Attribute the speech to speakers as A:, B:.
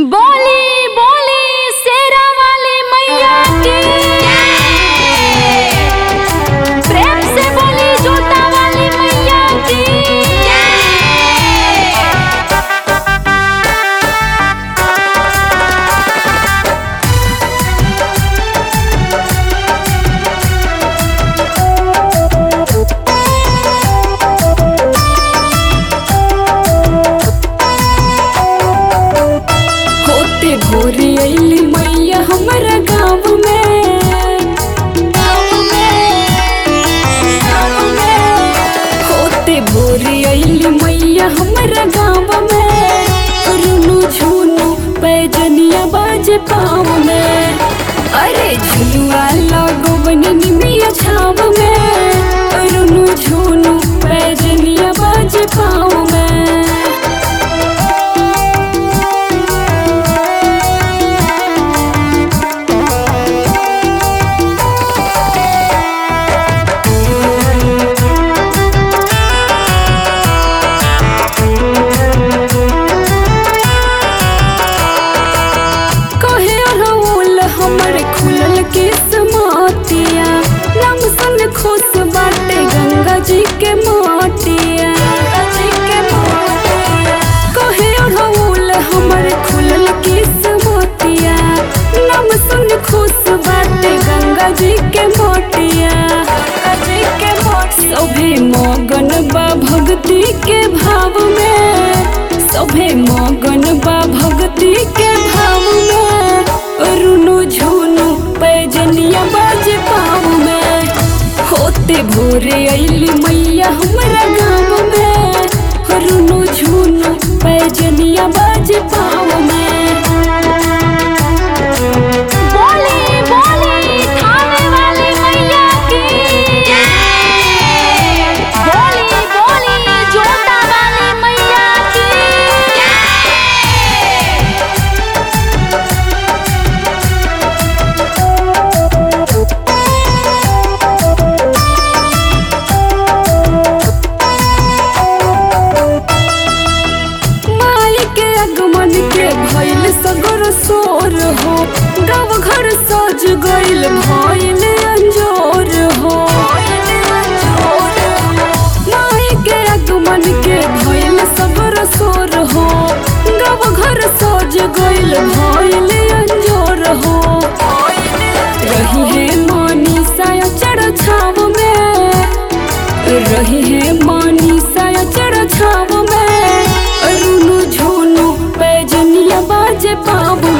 A: बोली बोली शेरा वाली मैया की प्रेम से बोली जोता वाली मैया की
B: होते भोरे अइली मैया हमरा गाँव में गाँव में गाँव में होते भोरे अइली मैया हमरा गाँव में रुनु झुनु पैजनिया बाजे पाँव में अरे झुलुआ लगो बनी निमिया छाव में रुनु झुनु पैजनिया बाजे पाँव में कहे रउल हमर खुलल के समातिया रंग संग खुश बाटे गंगा जी के माटिया कहे रउल हमर खुलल के समातिया नम संग खुश बाटे गंगा जी के माटिया सभे मगन बा भक्ति के भाव में सभे मगन बा भक्ति के भाव में रुनु झुनु पैजनिया बाजे पाँव में होते भोरे अइली मैया हमरा गाँव में रुनु झुनु पैजनिया बाजे पाँव में
A: बोली बोली थाने वाली मैया की बोली बोली जोता वाली मैया की
B: माई के आगमन के भइल सगर सोर हो गाँव घर सज गइल भइल अंजोर हो माई के आगमन के भइल सगर सोर हो गाँव घर सज गइल भइल अंजोर हो रही है मानी साया चढ़ छाव में रही है मानी साया चढ़ छाव में रुनु झुनु पैजनिया बाजे पाव